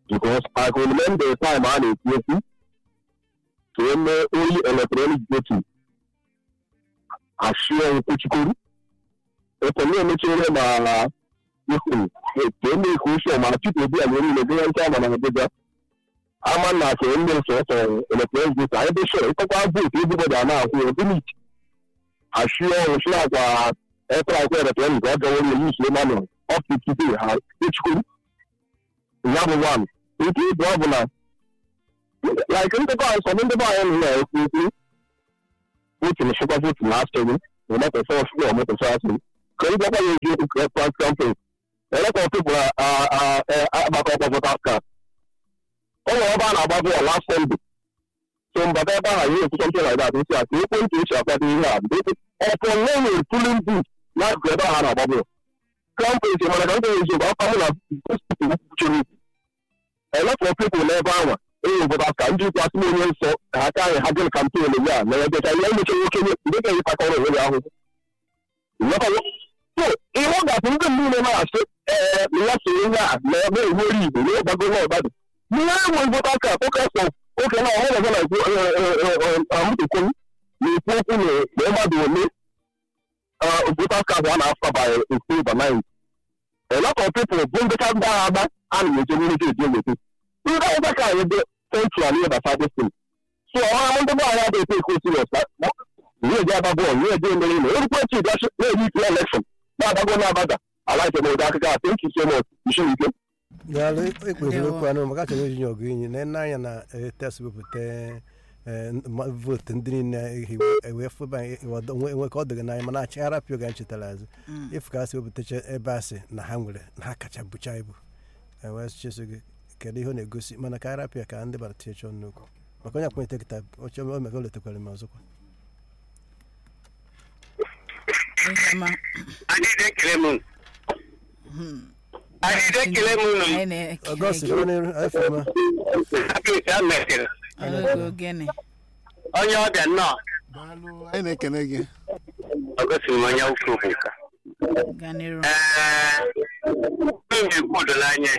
because I can remember the time a na-eti ekwu ka e mee oyi electronic voting ashie nkwuchikwuru ekele emechere ma ihu ka eme ikwu uche ma tupu ebi agwa niile gụnye nke ama na Abuja ama na ka eme sọsọ electronic voting anyị bụ sure ịkọkwa vote everybody a na-akwụ ya gịnị ashie ọnwụchi akwa ekwe akwa electronic ọ gawo na use manual up to today ha echikwuru ya bụ one nke ibu ọ bụ na like ndebe anyị sọ ndebe anyị nọ na-ekwu okwu votu na chekwa votu na asịrị na mepesa ọfụrụ ọmepesa asịrị ka ndị ọkwa ya eji okwu kras kampin elekọ pipụl agbakọ ọkwa votas kad ọ nwere ebe a na-agba bọọlụ last sunday so mbata ebe ahụ ihe ekwucha mpị like that nsị a ka ekwentị esi akwado ihe a ọpọ nwe pulin but na akụkụ ebe ahụ a na-agba bọọlụ kampin mana ka ndị eji afọ mụ na kwuchiri a lot of people n'ebe ahụ enyi obodo ka ndị ikwu asị onye nsọ ka aka anyị ha gịnị kampen ya na ebe ka ihe emecha nwoke ndị ga-eyi kpakọrọ onwe ya ahụhụ so ihe ọ ga-atụ ndị niile na-asị ee na ya so ihe a na ebe enwere igbo na ịgbago na ọgbadụ ihe enwe vota ka focus of oke na ọhụrụ ọzọ na-ekwu amụtụkwu na-ekwu okwu na mmadụ ole vota card a na-afa by October 9 a lot of people bụ ndị ka ndị agha agba a na-eje nwere ike eji eweta ndị ọzọ ka anyị dị central ihe gbasara destin so ọha ndị bụ anyị adịghị take it serious ihe eji agba bọọlụ ihe eji emere ime erukwe chi bịa na-eji ikpe election na-agbago na-abaga alaike n'ụdị akụkọ a thank you so much isi ike daalụ ekpeziri okwu anụ maka achọrọ iji nye ọgụ inyi na nne anya na tes wepụta vootu ndị niile ewee fụba enwe ka ọ dịghị n'anya mana achị arapịa oge anyị chetara azụ ịfụ ka a si wepụtacha ebe a sị na ha nwere na ha kacha bụcha ibu ewee cheso gị kedu ihe ọ na-egosi mana ka arapịa ka ndị bara tinye chọọ nnukwu maka onye akpọnyete kịta oche o mega o letakwara m ọzọkwa ọgọst onye ọbịa nnọọ anyị na-ekene gị ọ gosiri m onye ukwu bụ nka ee na-ekwu dola anya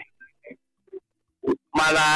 mana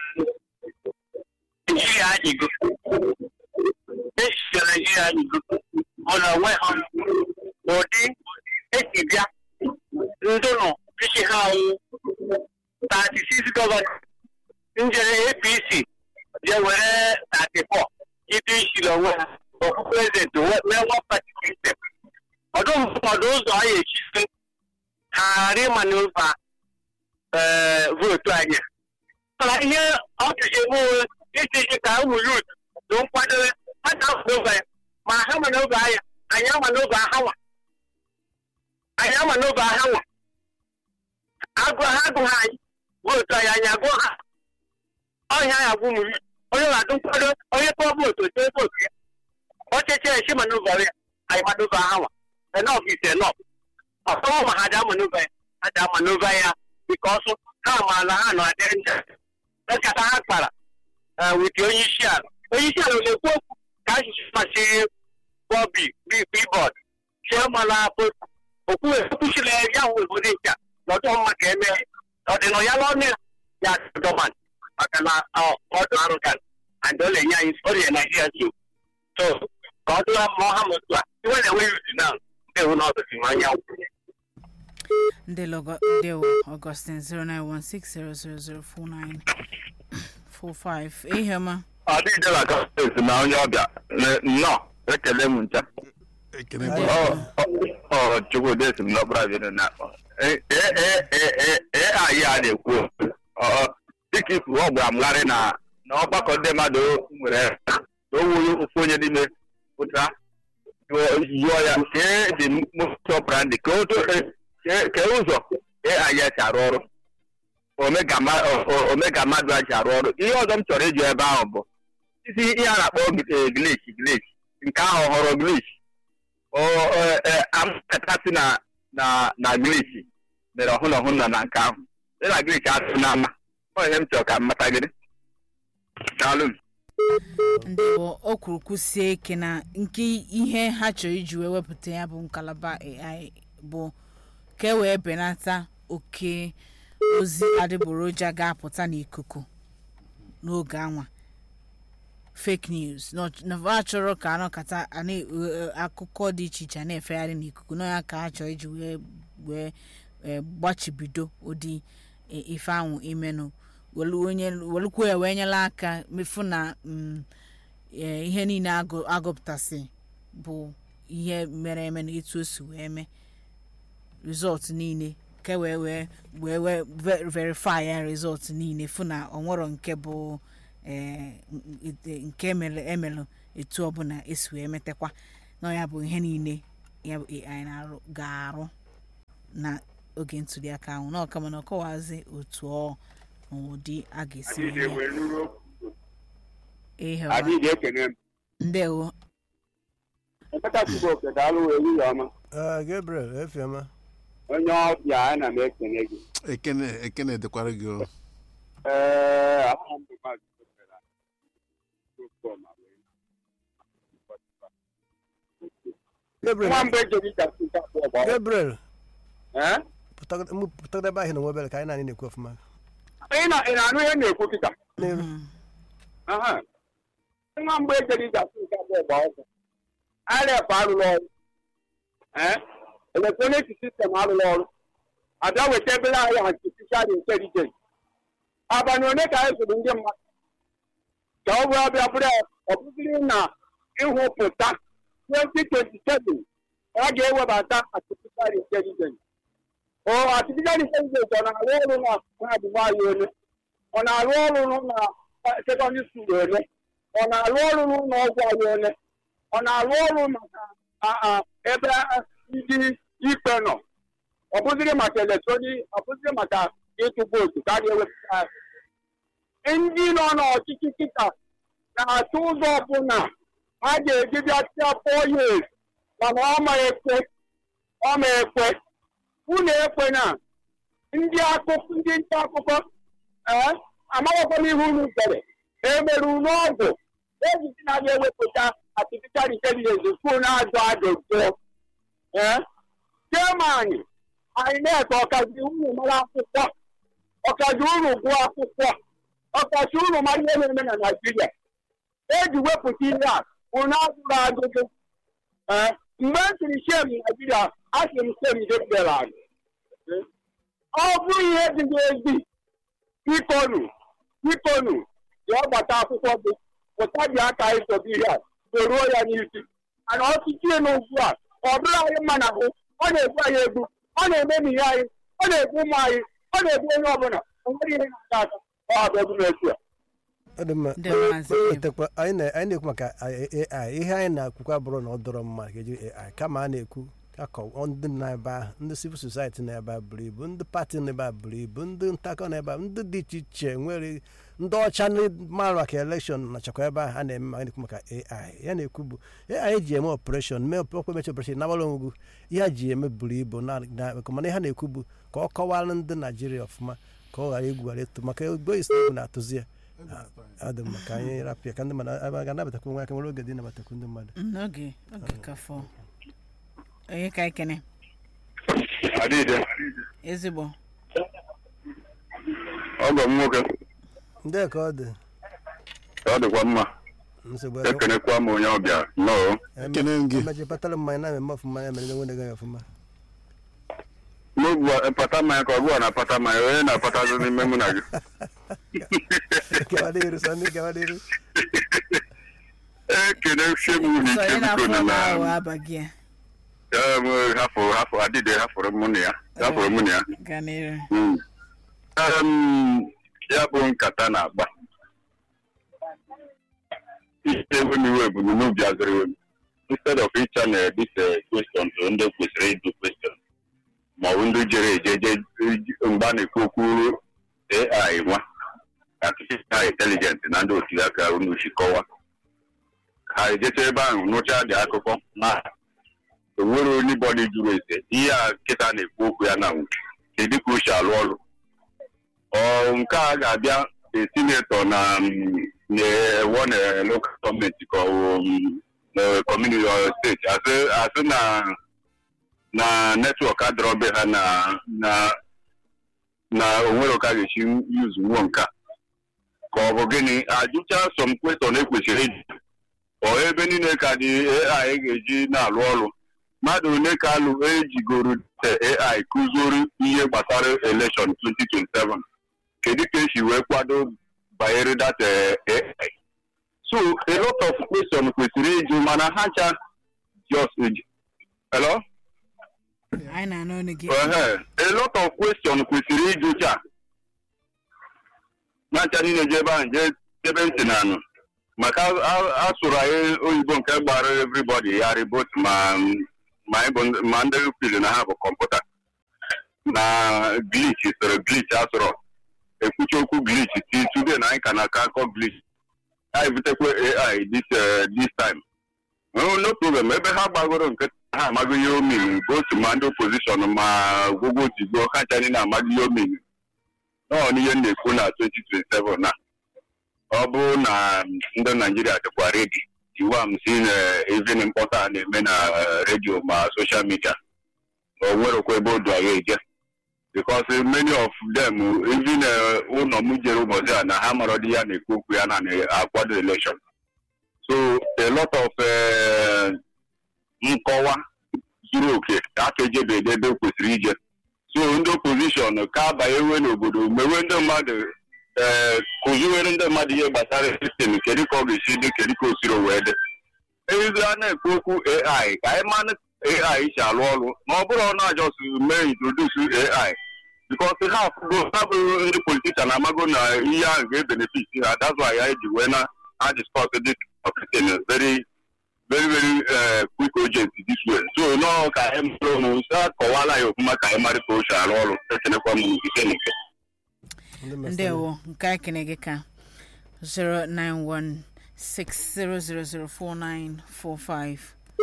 naijiria adịgo echiche naijiria adịgo mana onwe ha ụdị esi bịa ndụnụ isi ha anwụ 36 gọvanọ njere apc je were 34 ịdị isiri onwe ha ọkụ prezidenti mee nwa pati sistem ọdụ ụfọdụ ụzọ anyị echisi ha ghara ịmanụva vootu anyị mana ihe ọ tụzi emewe isi ka ụmụ yut na nkwadebe ha na-amanova ya ma ha manova ya anyị amanova ha nwa anyị amanova ha nwa agụ ha agụ ha anyị vootu anyị anyị agụ ha ọhịa ya agwụ ụmụ yut onye na-adụ nkwado onye tụọ vootu tụọ vootu ya ọchịchị esi manova ya anyị manova ha nwa enough is enough ọsọmọ ma ha da manova ya ha da manova ya because ha maala ha nọ adị nja nkata ha kpara wit onye isi ala onye isi ala na-ekwu okwu ka asụsụ masị bọbi bibọd chiamala okwu ekwuchila ya hụ obodo nke a n'ọdụ mma ka eme ọdịnọ ya n'ọnụ ya ya dọman maka na ọdụ arụgan and ọ na-enye anyị ọrịa naijiria so so ka ọ dụla mma ọha motu a iwe na-enwe yuzi na ndị hụ n'ọdụzi ma anya ndị Augustine 09160004945 ihe ọma ọ dịghị na gọọmenti na onye ọbịa nnọọ ekele m ncha ekene Anyị- gị ọ chukwudi esi m n'ọbara bịa na-akpọ ee anyị a na-ekwu ọ dịka ifu ọ gwara m gharị na na ọgbakọ ndị mmadụ nwere na o wuru ofu onye n'ime pụtara yụọ ya kee dị mụtọ brandi ka o to- kee kee ụzọ AI si arụ ọrụ omega ma- o- o- omega mmadụ a ji arụ ọrụ ihe ọzọ m chọrọ ịjụ ebe ahụ bụ isi ihe a na-akpọ glitch glitch nke ahụ họrọ glitch amụtatasị na na na glitch mere ọhụrụ ọhụrụ nọ na nke ahụ dị na glitch atụ na ama ọ ihe m chọrọ ka m mata gịrị daalụ m ndị bụ o kwuru kwusie ike na nke ihe ha chọrọ iji wee wepụta ya bụ ngalaba AI bụ ka e wee benata oke ozi adịgboroja ga-apụta n'ikuku n'oge anwa fake news na ọ- na a chọrọ ka anọkata ana- eh, akụkọ dị iche iche a na-efegharị n'ikuku na ya ka a chọrọ iji wee wee eh, gbachibido ụdị eh, ife ahụ imenụ welu onye- welukwa ya wee nyela aka mefu na mm, eh, ihe niile agụ- agụpụtasị bụ ihe mere eme na etu o si wee mee rizọtụ niile nke wee wee wee wee ve- verify ya rizọtụ niile fụ na ọ nwere nke bụ eh, n- n- nke emere emelụ etu ọbụla esi wee metakwa na ya bụ ihe niile ya bụ AI na-arụ ga-arụ na oge ntụliaka ahụ na ọkama na ọkọwazi otu ọ na ụdị a ga-esi wee mee ihe ọma. adịghị ekene m ndewo emeka chukwu oke daalụ ehihie ọma Ah, gabriel efioma onye ọbịa ana m ekene gị ekene ekene dịkwara gị o ee aha m bụ maazị Obere Okeọma wee gabriel nwa mgbe ejeri ka sita abụọ bụ ọrụ. gabriel Ee? pụtagide ebe ahụ na nwebere ka anyị na anyị na-ekwu ọfụma ị na- ị na-anụ ihe m na-ekwu kịta n'iru Aha. nwa mgbe ejeri ka sita abụọ bụ ọzọ arep arụrụ ọrụ ee elektronik sistem arụrụ ọrụ abịa weta ebere ahịa artificial intelligence abalị one ka anyị zụrụ ndị mmadụ ka ọ bụrụ abịa bụrụ ọ bụziri na ịhụpụta 2027 a ga-ewebata artificial intelligence o artificial intelligence ọ na-arụ ọrụ na mahadum anyị ole ọ na-arụ ọrụ na sekọndịrị skuul ole ọ na-arụ ọrụ n'ụlọ ọgwụ anyị ole ọ na-arụ ọrụ maka a- a- ebe a- ndị ikpe nọ ọ bụziri maka eletrọnik ọ bụziri maka ịtụ vootu ka a ga-ewepụta ya. ndị nọ n'ọchịchị kịta na-atụ ụzọ ọbụla ha ga-eji bịa tia four years mana ọ ma ekwe ọ ma ekwe unu ekwe na ndị akụkọ ndị nta akụkọ ee amaghịkwa m ihe unu dere emere unu ọgwụ ejiji na ga-ewepụta artificial intelligence kwuo na-ajụ ajụjụ ee Germany INEC ọkazi unu mara akwụkwọ ọkazi unu gụọ akwụkwọ ọkazi unu mara ihe na-eme na Naịjirịa eji wepụta ihe a unu ajụrụ ajụjụ ee mgbe m siri shem Naịjirịa asị m shem debere anyị ọ bụrụ ihe dị n'ezi bikonu bikonu ji ọgbata akwụkwọ gị pụta ji aka ịsobe ihe a soruo ya n'isi mana ọtụtụ ihe n'ugwu a ọ bụrụ anyị mma na ahụ ọ na-egbu anyị egbu ọ na-emebi ihe anyị ọ na-egbu ụmụ anyị ọ na-egbu onye ọbụla o nwere ihe na-ata ata ọ abịagu n'etu a ọ dị mma Ndị maazị Ibu. wetakwa anyị na- anyị na-ekwu maka ai ihe anyị na-akwukwa bụrụ na ọ dọrọ mma ka eji ai kama a na-ekwu akọ ndị nọ ebe ahụ ndị civil society nọ ebe a buru ibu ndị pati nọ ebe a buru ibu ndị ntakọ nọ ebe a ndị dị iche iche nwere ndị ọcha ndị mara maka elekshọn nachakwa ebe ahụ a na-eme ma a na-ekwu maka ai ya na-ekwu bụ ai ji eme ọpreshọn mee ọkwa emechi ọpreshọn nabara onwegwu ihe a ji eme buru ibu na na- mana ihe a na-ekwu bụ ka ọ kọwara ndị naijiria ọfụma ka ọ ghara egwu ghara eto maka ego isi egwu na-atụzi ya ọ dị mma ka anyị rapịa ka ndị mmadụ a ga-anabatakwu nwa aka nwere oge dị nabatakwu ndị mmadụ n'oge oge ka fọ onye ka ekene adịde ezigbo ọgọ m nwoke ndị ka ọ dị ọ dịkwa mma nsogbu ekenekwa m onye ọbịa nnọọ ekene m gị emeji patara mmanya na-eme ọfụma ya mere nwere gaghị ọfụma n'ogbu pata mmanya ka ọ bụọ na-apata mmanya onye na-apatazi n'ime mụ na gị gawa n'iru sọ ndị gawa n'iru ekene sie m unu sọ ike onye na-afọ biko na ọma ahụ na abaghị ya em, hafụ hafụ adịde hafụrụ mụ na ya hafụrụ mụ na ya gaa n'iru Mm. Em, ya bụ nkata na-agba ihe ewu na iwe bụ n'ubi azịrị ewu instead of ịcha na this uh, question to ndị kwesịrị ịdụ question ma ọ bụ ndị jere eje je mgbe a na-ekwu okwu AI nwa artificial intelligence na ndị otu ya ka unu chịkọwa ha ejecha ebe ahụ nụcha dị akụkọ na enwere onye bọdị jụrụ ese ihe a nkịta na-ekwu okwu ya na kedu ka o si alụ ọrụ ọ nke a ga-abịa sinetọ na na-ewo na lokal gọọmenti ka ọ kọmuniti steeti asị asị na na netwọk adọrọbe ha na na na onwere ka a ga-esi yuzu nwuo nke a ka ọ bụ gịnị ajụcha sọm kwesọn ekwesịrị ịjụ ọ ebe niile ka dị ai ga-eji na-alụ ọrụ mmadụ ole ka alụ ejigoro ai kụzoro ihe gbasara elekshọn 2027 kedu ka esi wee kwado banyere data ai so a lot of question kwesịrị ịjụ mana ha ncha just eji hello anyị na-anụ ọnụ gị Ehe, a lot of question kwesịrị ịjụ cha na ncha niile je ebe ahụ jee ebe ntị na anụ maka a- a- asụrụ anyị oyibo nke gbara everybody ya ribot ma ma anyị bụ ndị- ma ndị pili na ha bụ kọmputa na glitch soro glitch asụrụ ekwuchi okwu glitch ti today na anyị ka na-aka akọ glitch anyị butekwe ai this eh, this time no no problem ebe ha gbagoro nke ha amaghị ihe omiri both ma ndị opposition ma gwogwo tigbo ha ncha niile amaghị ihe omiri nọọ n'ihe m na-ekwu na 2027 na ọ bụrụ na ndị naijiria dịkwa redi iwu a m si na even mkpọta a na-eme na eh, redio ma soshal midia na o nwerekwa ebe o du agha eje because many of them even eh, ụlọ m jere ụbọchị a na ha mara dị ya na-ekwu okwu ya na na-akwado election so a lot of eh, nkọwa zuru oke aka ejebe ebe o kwesịrị ije so ndị opposition ka abanyewe n'obodo mewe ndị mmadụ ee kụziwere ndị mmadụ ihe gbasara sistem kedu ka ọ ga-esi dị kedu ka o siri wee dị ezi a na-ekwu okwu ai ka anyị manụ ai si alụ ọrụ ma ọ bụrụ na ajọs mee introduce ai bikos ha afụgo ha bụrụ ndị politishan amago na ihe ahụ ga-ebenefit ha that's why anyị ji wee na ha discuss this topic in a very very very uh, quick urgent this way so nọọ ka anyị mụrụ ụnụ sa kọwala ya ofụma ka anyị mara ka o si arụ ọrụ ekenekwa m ike n'ike ndị mesịrị- ndewo nke anyị kene gị ka 09160004945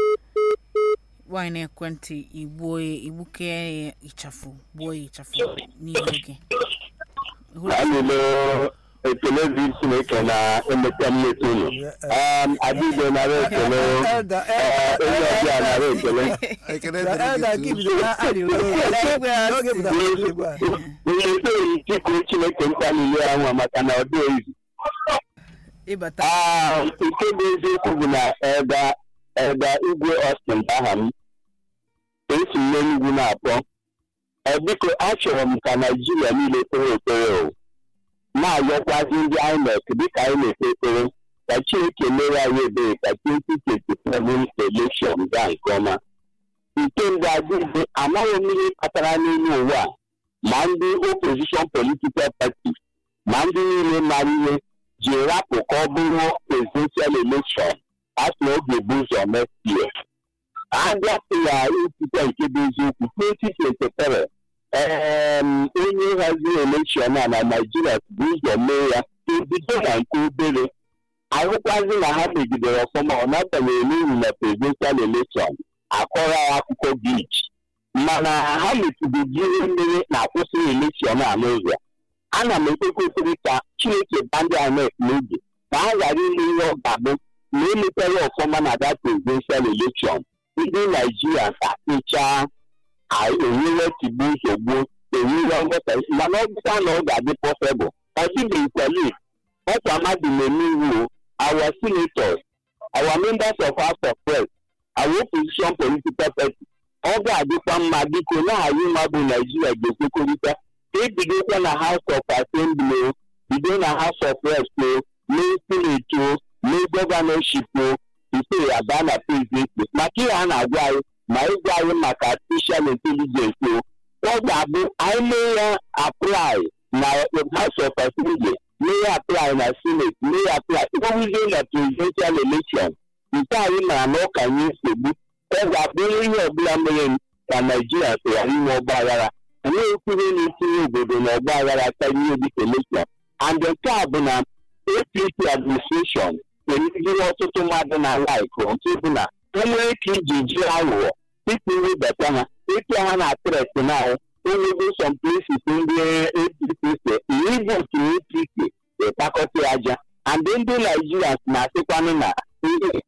nwanyị na-ekwentị igbuo ya igbuke ya ịchafụ gbuo ya ịchafụ n'ihu gị Hụrụ- anyị ekele dị chineke na emeka mmepe unu adịghị nara ekele Elder, eh, onye ọbịa nara ekele ekele the elder dịrị gị gives the arịrịọ n'oge pụtara n'eluigwe a. onye etoghị tikuru chineke mkpa niile ahụ maka na ọ dị oyizi ịbata Ah, nke bụ eziokwu bụ na ebe ebe igwe Austin bụ aha m esi m n'enugwu na-akpọ Ọ biko achọrọ m ka naijiria niile kpere ekpere o na-ayọkwazi ndị INEC dịka anyị na-ekpe ekpere ka chineke mere anyị ebere ka 2027 election gaa nke ọma nke mbụ adịghị amaghị m ihe kpatara n'elu ụwa a, ma ndị opposition political party ma ndị niile mara ihe ji rapụ ka ọ bụrụ presidential election asị na oge bụ ụzọ next year agapụ ya ikwute nke bụ eziokwu 2023 em, onye haziri election a na naijiria bụ ụzọ mee ya ebido na nke obere ahụkwazi na ha megidere ọfụma ọ n'agbanyeghị n'ihi na presidential election akọrọ ya akụkọ glitch mana ha metụgoji ihe mmiri na-akwụsịghị election a n'ụzọ ana m ekpekwa ekpere ka chineke ba ndị INEC n'oge ka ha ghara ime ihe ọ ga-abụ na emetere ọfụma na that presidential election ndị naijiria ga-apịchaa enwere tigbu nsogbu enwere nghọta mana ọ bụkwa na ọ ga-adị pọsịbụl ọ dịbeghịkwali ọkwa mmadụ na-eme iwu our senators our members of house of press our opposition political party ọ ga-adịkwa mma biko na-ahụ nwa bụ naijiria ga-ekwekọrịta ebidokwa na house of assembly o bido na house of reps o mee senate o mee gọvanọship o tupu ya baa na prezidenti maka ihe a na-agwa anyị ma ịgwa anyị maka artificial intelligence o ọ ga-abụ anyị mee ya apply na house of assembly mee ya apply na senate mee ya apply ịgwawuzie na presidential election nke anyị mara na ụka nye nsogbu ọ ga-abụ ihe ọbụla mere ka naijiria sịra inwe ọgba aghara enweghị kwuru na-etinye obodo na ọgba aghara karịa dịka election and nke a bụ na apc administration emegide ọtụtụ mmadụ na laik nke bụ na enwere ike iji ji aghụghọ tupu iwebata ha ịpịa ha na tret na ahụ onwego some places ndị apc si ibu nke apc ịkpakọta aja and ndị naijiria na-asịkwanụ na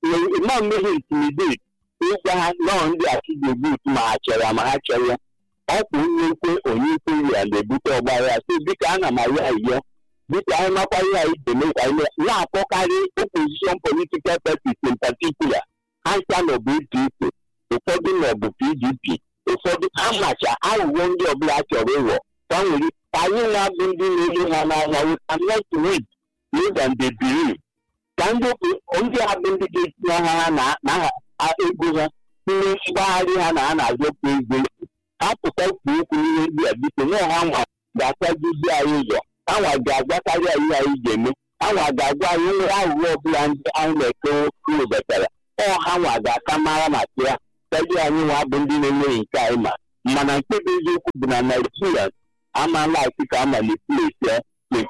ma mmehie intimidate ịgwa ha nọọ ndị achịgbo but ma ha chọrọ ya ma ha chọrọ ya ọkwa onye nkwe onye ikwe ya na-ebute ọgbara si dịka ana m arịọ arịọ dịka anyị makwa ihe anyị ga-eme ka anyị mee- na-akpọkarị opposition political parties in particular ha ncha nọ bụ APC ụfọdụ nọ bụ PDP ụfọdụ amacha aghụghọ ndị ọbụla chọrọ ịghọ ka nwere ka anyị na-abụ ndị na-ele ha n'anya we cannot wait more than they believe ka ndị okwu- ndị a bụ ndị ga-etinye ha ha na na ha ego ha tinye mgbagharị ha na ha na-azọpụ ego ha pụta kwuo okwu n'ihe ndị a biko nwa ha nwa ga-akwajuzi anyị ụzọ ha nwa ga-agwakarị anyị ihe anyị ga-eme ha nwa ga-agwa anyị nwere aghụghọ ọbụla ndị anyị na-ekewe webatara ọ ha nwa ga-aka mara maka ya karịa anyị nwa bụ ndị na-enweghị nke anyị ma mana nke bụ eziokwu bụ na naijiria amala ati ka amalite ya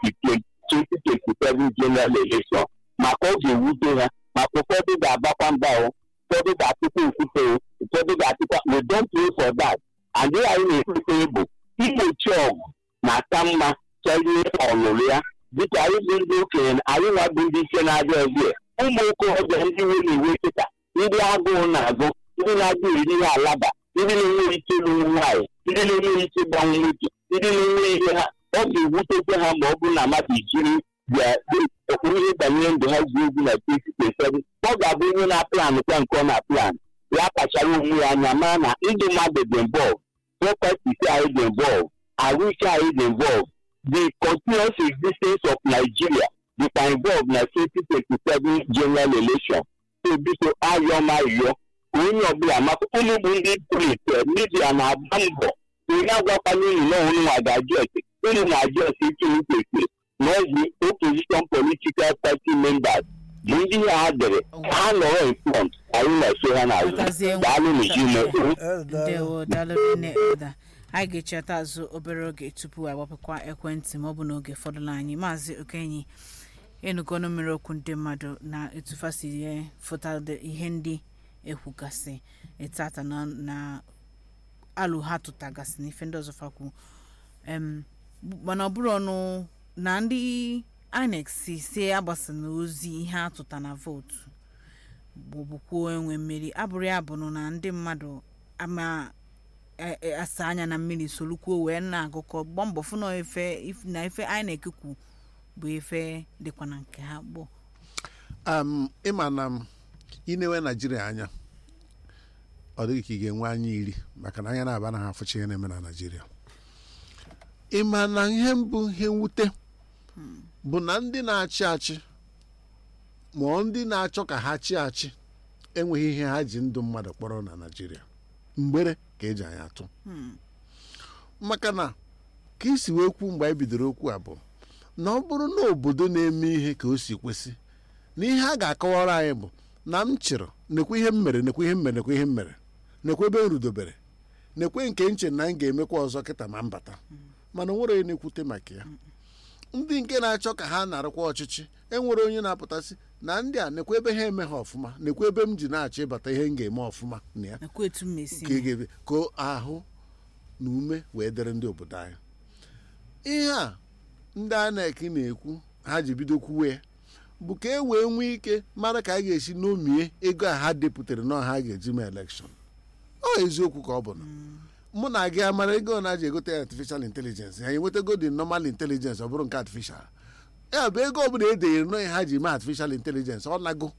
2027 general election maka ọ ga-ewute ha maka ụfọdụ ga-agbakwa mba o ụfọdụ ga-atụkwa okwute o ụfọdụ ga-atụkwa we don't pray for that and ihe anyị na-ekwute bụ igbochi ọgụ na-aka mma karịa ọlụlụ ya dịka anyị bụ ndị okenye anyị nwa bụ ndị ike na-abịa ọbịa ụmụ okorobịa ndị nwere iwe kịta ndị agụụ na-agụ ndị na-agụ iri ihe alaba ndị na-enweghị ike ịlụ nwaanyị ndị na-enweghị ike ịgbanwe nwoke ndị na-enwe ihe ha ọ ga-ewutekwa ha ma ọ bụrụ na mmadụ jiri bịa okpuru ihe banyere ndụ ha ji egwu na 2027 ọ ga-abụ onye na-aplan kwa nke ọ na-aplan ya kpachara onwe ya anya mara na ndị mmadụ dị involve properties anyị dị involve ahụike anyị dị involve the continuous existence of Nigeria dịkwa involve na 2027 general election so biko ayọ ma yọ ka onye ọbụla maka unu bụ ndị polite midia na-agba mbọ onye agwakwala unu na unu nwa ga-ajụ ese unu na-ajụ ese ike kwesịrị na ọgwụ opposition political party members bụ ndị ihe ha dere ka ha nọrọ in front anyị na-eso ha n'azụ Agazie nwa- daalụ n'ijime ndewo daalụ nne Elda anyị ga-echeta azụ obere oge tupu agbapụkwa ekwentị ma ọ bụ n'oge fọdụrụ anyị maazị okenyi enugonu mmiri okwu ndị mmadụ na etufasiri fụtade ihe ndị ekwugasị etata na na alụ ha tụtagasị na ife ndị ọzọ fakwu em mana ọ bụrụ ọnụ na ndị INEC si si agbasana ozi ihe atụta na vootu bụbukwuo enwe mmeri abụrụ ya bụ na ndị mmadụ ama e- e- asa anya na mmiri solukwuo wee na-agụkọ gbaa mbọ fụ na efe if- na efe INEC kwu bụ efe dịkwa na nke ha gboo um, ịma na m inewe naijiria anya ọ dịghị ka ị ga-enwe anya iri maka na anya na-aba na ha afụcha ihe na-eme na naijiria ịma na ihe mbụ ihe mwute bụ na ndị na-achị achị ma ọ ndị na-achọ ka ha chi achị enweghị ihe ha ji ndụ mmadụ kpọrọ na naijiria mgbere ka eji anyị atụ maka na ka isi wee kwu mgbe anyị bidoro okwu a bụ na ọ bụrụ na obodo na-eme ihe ka o si kwesị na ihe a ga-akọwara anyị bụ na m chịrị nekwe ihe m mere nekwe ihe m mere nekwe ihe m mere nekwe ebe m rudobere nekwe nke nche na m ga-emekwa ọzọ kịta ma m bata mana o nwere onye na-ekwute maka ya ndị nke na-achọ ka ha narụkwa ọchịchị enwere onye na-apụtasị na ndị a nekwe ebe ha eme ha ọfụma nekwe ebe m ji na-achọ ịbata ihe m ga-eme ọfụma na ya nakwa etu m esi ka ị ga-ebe ka ahụ na ume wee dịrị ndị obodo anyị ihe a ndị INEC na-ekwu ha ji bido kwuwe ya bụ ka e wee nwee ike mara ka a ga-esi n'omie ego a ha depụtara na ha ga-eji mee elekshọn ọ eziokwu ka ọ bụ na mụ na gị amara ego na ji egote artificial intelligence ha enwetago dị normal intelligence ọ bụrụ nke artificial ya bụ ego ọbụla e denyere n'onye ha ji mee artificial intelligence ọ nago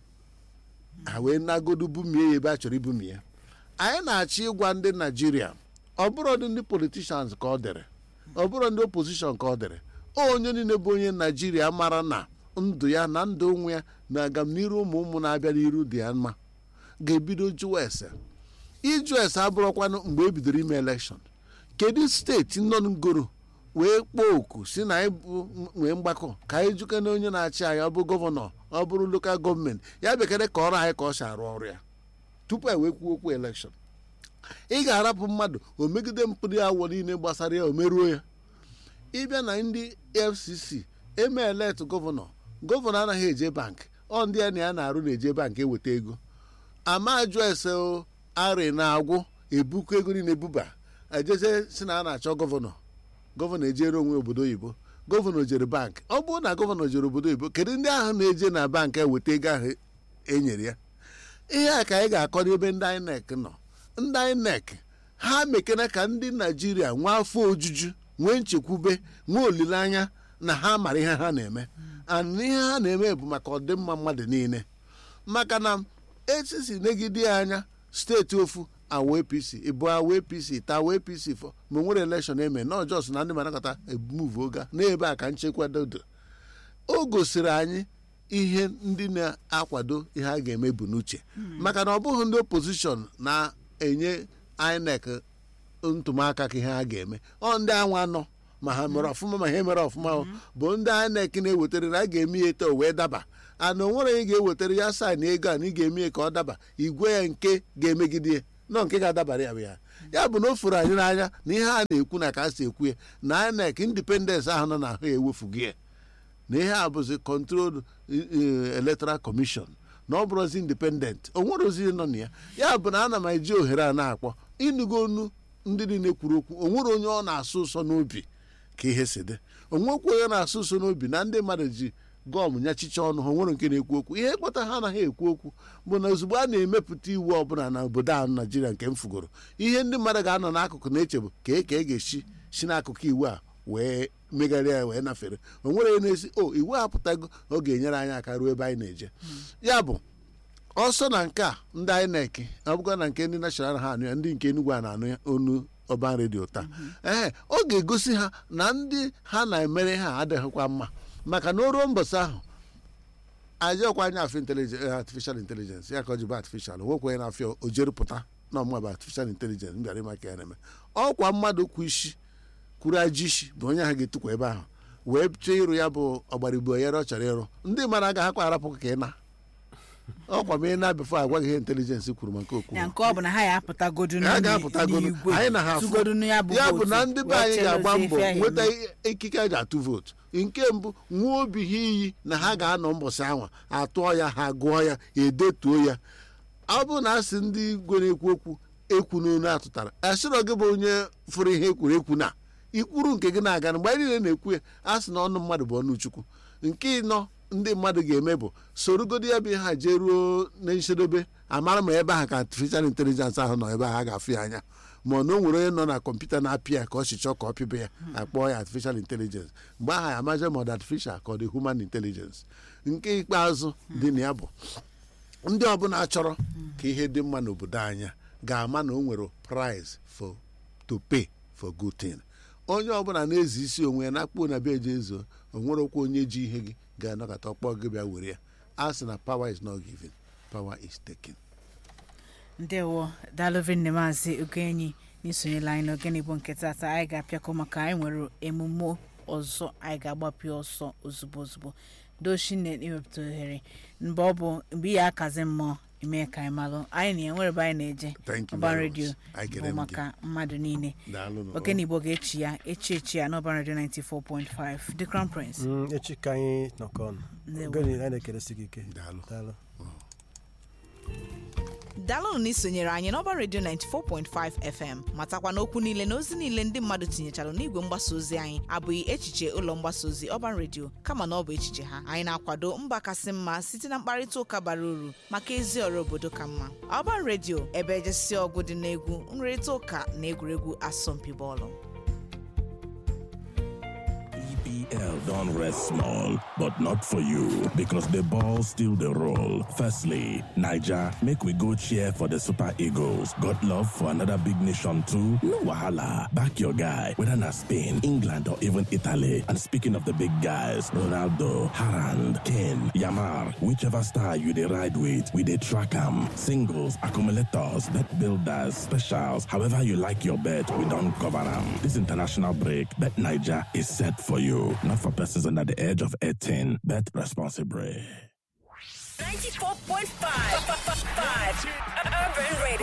ha wee nagodu bumie ya ebe a chọrọ ibumie ya anyị na-achọ ịgwa ndị naijiria ọ bụrụ ndị politishans ka ọ dere ọ bụrụ ndị opposition ka ọ dere onye niile bụ onye naijiria mara na ndụ ya na ndụ onwe ya na agamniru ụmụ ụmụ na-abịa n'iru dị ya mma ga-ebido jụwa ese ịjụ ese abụrụkwanụ mgbe e bidoro ime elekshọn kedu steeti nọ ngoro wee kpọọ oku si na anyị bụ nwee mgbakọ ka anyị jụke na onye na-achị anyị ọ bụ gọvanọ ọ bụrụ lokal gọọmenti ya bekere ka ọrụ anyị ka ọ si arụ ọrụ ya tupu e wee kwuo okwu elekshọn ị ga-arapụ mmadụ o megide mpụrụ ya awọ niile gbasara ya o meruo ya ịbịa na ndị fcc eme elet gọvanọ gọvanọ anaghị eje bank ọ ndị ya na ya na-arụ na-eje bank eweta ego ama ajụ ese o arị na-agwụ ebuku ego niile ebuba ejeze si na a na-achọ gọvanọ gọvanọ ejere onwe obodo oyibo gọvanọ jere bank ọ bụrụ na gọvanọ jere obodo oyibo kedu ndị ahụ na-eje na bank eweta ego ahụ enyere ya ihe a ka anyị ga-akọ n'ebe ndị INEC nọ ndị INEC ha mekena ka ndị naijiria nwee afọ ojuju nwee nchekwube nwee olileanya na ha mara ihe ha na-eme and ihe ha na-eme bụ maka ọdịmma mmadụ niile maka na esisi negide ya anya steeti ofu awa apc ịbụ awa apc ta awa apc fọ ma nwere elekshọn eme na ọjọs na ndị manakọta emuvu oga n'ebe a ka nchekwa dodo o gosiri anyị ihe ndị na-akwado ihe a ga-eme bụ n'uche maka na ọ bụghị ndị opozishọn na-enye inec ntụmaka ka ihe ha ga-eme ọ ndị anwa nọ ma ha mere ọfụma ma ha mere ọfụma o, bụ ndị inec na-ewetara na a ga-eme ya eto wee daba ana o nwere ị ga-ewetara ya saịn ego a na ị ga-eme ya ka ọ daba igwe ya nke ga-emegide ya nọ nke ga-adabara ya bụ ya ya bụ na o furu anyị n'anya na ihe a na-ekwu na ka a si ekwu ya na inec indipendensị ahụ nọ n'ahụ ya ewefughị ya na ihe a bụzi control electoral commission na ọ bụrụzi independent o nwere ozi nọ na ya ya bụ na ana m eji ohere a na-akpọ ịnụgo onu ndị niile kwuru okwu o nwere onye ọ na-asụ ụsọ n'obi ka ihe si dị o nwekwa onye na-asụ ụsọ n'obi na ndị mmadụ ji gọm nyachicha ọnụ ha o nwere nke na-ekwu okwu ihe kpata ha anaghị ekwu okwu bụ na ozugbo a na-emepụta iwu ọbụla na obodo ahụ naijiria nke m fugoro ihe ndị mmadụ ga-anọ n'akụkụ na-eche bụ ka e ka e ga-esi si n'akụkụ iwu a wee megharịa ya wee nafere o nwere onye na-esi o iwu apụtago ọ ga-enyere anyị aka ruo ebe anyị na-eje ya bụ ọsọ na nke a ndị INEC ọ bụkwa na nke ndị nashọnal ha anụ ya ndị nke Enugu a na-anụ ya onu ọban redio taa ee ọ ga-egosi ha na ndị ha na-emere ha adịghịkwa mma maka na o ruo mbọsị ahụ ajọkwa anya afọ intelijen artificial intelligence ya ka ọ ji bụ artificial nwekwa onye na-afịa o jerupụta na ọmụma bụ artificial intelligence mbịara ịmaka ya na-eme ọkwa mmadụ kwu isi kwuru ajị isi bụ onye ahụ ga-etukwa ebe ahụ wee chọọ ịrụ ya bụ ọgbarigbo ya ọ chọrọ ịrụ ndị mara agaghịkwa arapụ ka ị na ọkwa ma ị na-abịafọ agwaghị ihe intelijensị kwuru maka okwu ya nke ọ bụ na ha ya apụtagodu ha ga-apụtagodu n'igwe anyị na ha tụgodu afụ ya bụ ya bụ vootu, na ndị be wee anyị ga-agba cherozie mbọ ife ahụ nweta eme. ikike a ji atụ vootu nke mbụ nwee obi ha iyi na ha ga-anọ mbọsị anwa atụọ ya ha gụọ ya edetuo ya ọ bụrụ na asị ndị igwe na-ekwu okwu ekwu n'onu atụtara asịrọ gị bụ onye fụrụ ihe ekwuru ekwu na ikwuru nke gị na-aga na mgbe anyị niile na-ekwu ya a sị na ọnụ mmadụ bụ ọnụ chukwu nke ịnọ ndị mmadụ ga-eme bụ sorogodi ya bụ ihe ha jee ruo na nchedobe amara ma ebe ahụ ka artificial intelligence ahụ nọ ebe ahụ a ga-afụ ya anya ma ọ na o nwere onye nọ na kọmputa na-apị ya ka ọ si chọọ ka ọ pịbe ya akpọọ ya artificial intelligence mgbe ahụ ya amaja ma ọ dị artificial ka ọ dị human intelligence nke ikpeazụ dị na ya bụ ndị ọbụla chọrọ ka ihe dị mma n'obodo anya ga-ama na o nwere price for to pay for good thing onye ọbụla na-ezi isi onwe ya na-akpụ na be eje ezo o nwerekwa onye ji ihe gị ga-anọkọta ọkpọ gị bịa were ya a sị na power is not given power is taken ndewo daalụvinne maazị ogenyi n'isonyela anyị n'ogene igbo nke tata anyị ga-apịakọ maka anyị nwere emume ọzọ anyị ga-agbapụ ọsọ ozugbo ozugbo dochine iwepụta ohere mgbe ọ bụ mgbe ihe akazi mmụọ ime ka anyị malụ anyị na-enwere ebe anyị na-eje Thank you ọban very redio much. Anyị bụ kere m maka mmadụ niile Daalụ nụ. ogene igbo ga-echi ya echi echi ya n'ọban redio 94.5 the crown prince Mm, echi ka anyị nọkọ ọnụ Ndewo. ogene anyị na-ekeresi gị ike Daalụ. daalụ daalụnụ na isonyere anyị n'ọba redio 94.5 fm matakwa n'okwu niile na ozi niile ndị mmadụ tinyechara n'igwe mgbasa ozi anyị abụghị echiche ụlọ mgbasa ozi ọban redio kama na ọ bụ echiche ha anyị na-akwado mba kasị mma site na mkparịta ụka bara uru maka ezi ọrụ obodo ka mma ọban redio ebe ejesi ọgụ dị n'egwu nrịrịta ụka na egwuregwu asọmpi bọọlụ EPL don't rest small, but not for you because the ball still the roll. Firstly, Niger, make we go cheer for the Super Eagles. Got love for another big nation too? No wahala. Back your guy, whether na Spain, England, or even Italy. And speaking of the big guys, Ronaldo, Harand, Kane, Yamar, whichever star you dey ride with, we dey track 'em. Singles, accumulators, bet builders, specials, however you like your bet, we don't cover 'em. This international break, Bet Niger is set for you, not for persons under the age of 18. Bet responsibly. 94.5 Urban Radio.